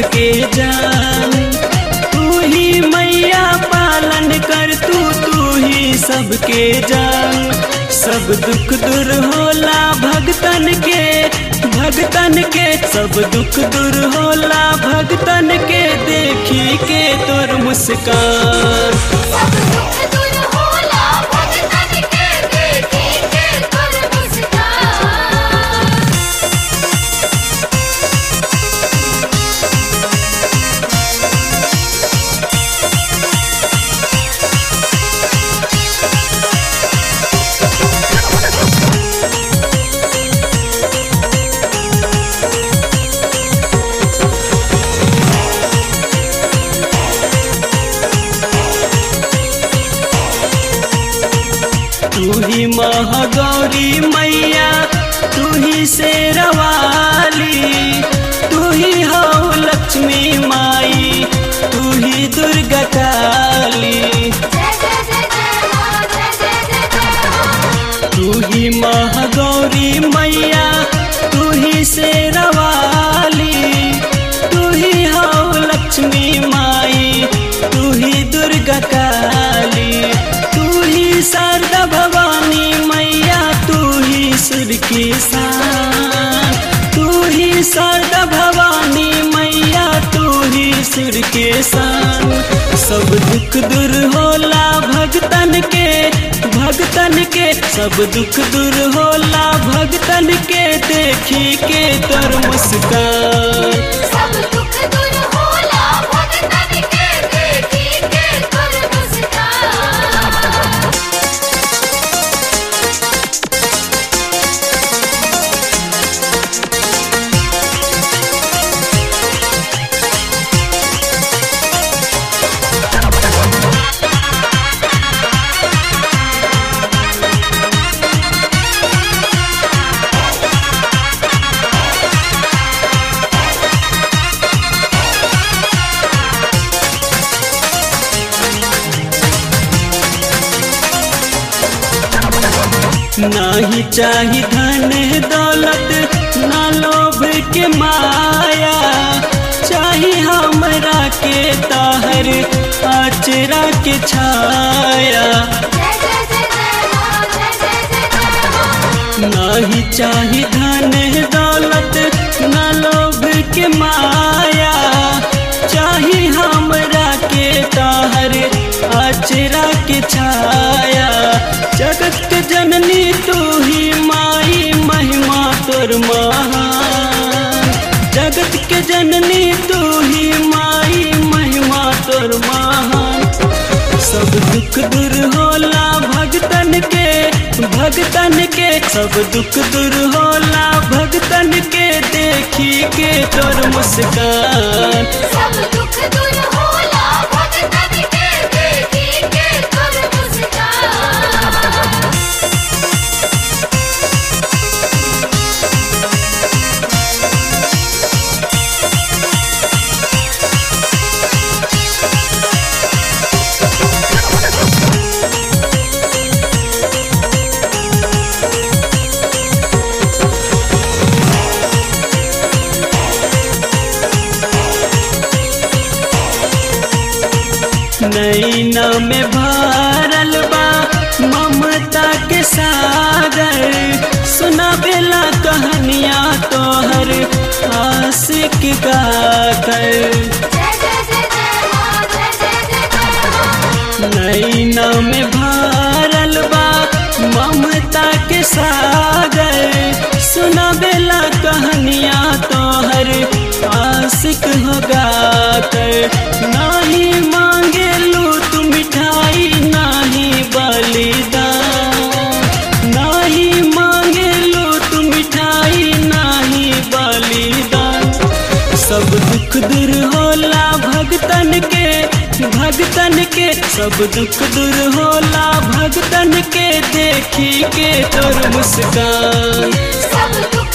सबके जान तू ही मैया पालन कर तू तू ही सबके जान सब दुख दूर होला भगतन के भगतन के सब दुख दूर होला भगतन के देखी के तोर मुस्कान सब दुख दूर होला भगतन के देखी के तोर मुस्कान तू ही महागौरी मैया तू ही शेरवाली तू ही हो लक्ष्मी माई तू ही दुर्गा काली जय जय जय जय मां जय जय जय जय मां तू ही महागौरी मैया तू ही शेरवाली तू ही हो लक्ष्मी माई तू ही दुर्गा काली तू ही शारदा भवानी मैया तू ही सुर की शान तू ही शारदा भवानी मैया तू ही सुर के शान सब दुख दूर होला भगतन के भगतन के सब दुख दूर होला भगतन के देखी के तोर मुस्कान सब दुख दूर होला भगतन के देखी के तोर मुस्कान नाही चाही धन दौलत ना लोभ के माया चाही हमरा के ताहर आचरा के छाया जय जय जय जय मां जय जय जय जय मां नाही चाही धन दौलत ना लोभ के माया चाही हमरा के ताहर आचरा के छाया जगत के जननी तू ही माई महिमा तोर महान जगत के जननी तू ही माई महिमा तोर महान सब दुख दूर होला भगतन के भगतन के सब दुख दूर होला भगतन के देखी के तोर मुस्कान सब दुख दूर होला भगतन के देखी के तोर मुस्कान नैना में भरल बा ममता के सागर सुना बेला कहानियाँ तोहर आशिक गाकर जय जय जय जय मां जय जय जय जय मां नैना में भरल बा ममता के सागर सुना बेला कहानियाँ तोहर आशिक हो गाकर नाही मांगे लू तू मिठाई नाही बलिदान नाही मांगे लू तू मिठाई नाही बलिदान सब दुख दूर होला भगतन के भगतन के सब दुख दूर होला भगतन के देखी के तोर मुस्कान सब दुख